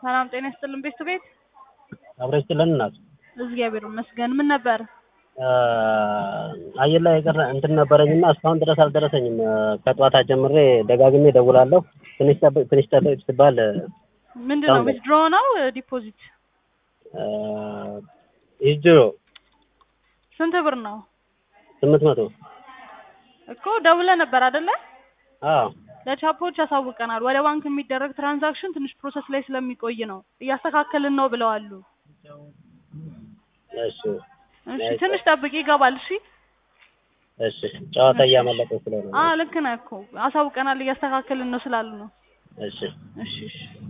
ሰላም ጤና ይስጥልን ቤት ቤት አብረች ለን እናት እግዚአብሔር ይመስገን። ምን ነበር? አየር ላይ የቀረ እንትን ነበረኝና እስካሁን ድረስ አልደረሰኝም። ከጠዋታ ጀምሬ ደጋግሜ ደውላለሁ። ትንሽ ጠብቅ ትንሽ ጠብቅ ስትባል ምንድን ነው ዊዝድሮ ነው ዲፖዚት? ይጅሮ ስንት ብር ነው ስምንት መቶ እኮ ደውለህ ነበር አይደለ? አዎ ለቻፖች ያሳውቀናል። ወደ ባንክ የሚደረግ ትራንዛክሽን ትንሽ ፕሮሰስ ላይ ስለሚቆይ ነው እያስተካከልን ነው ብለዋሉ። እሺ እሺ ትንሽ ጠብቅ ይገባል። እሺ እሺ ጨዋታ እያመለጠ ስለሆነ አዎ ልክ ነህ እኮ አሳውቀናል። እያስተካከልን ነው ስላሉ ነው። እሺ እሺ እሺ